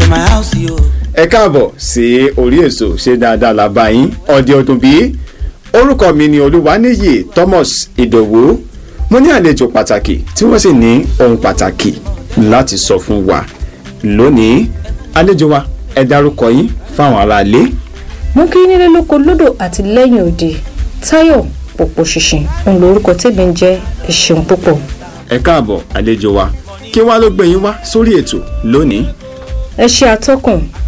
my house, yo. ẹ káàbọ̀ sí orí èso ṣe dáadáa la bá yín ọdẹ ọdún bí orúkọ mi ni olúwaníyì thomas ìdòwú mo ní àlejò pàtàkì tí wọ́n sì ní ohun pàtàkì láti sọ fún wa lónìí àlejò wa ẹ dárúkọ yín fáwọn aráalé mo kí nílé lóko lódò àti lẹ́yìn òde táyọ̀ pòpò ṣìnṣìn òun lórúkọ tèmi ń jẹ́ ẹ ṣeun púpọ̀. ẹ káàbọ̀ àlejò wa kí wá ló gbé yín wá sórí ètò lónìí ẹ ṣe atọ́kùn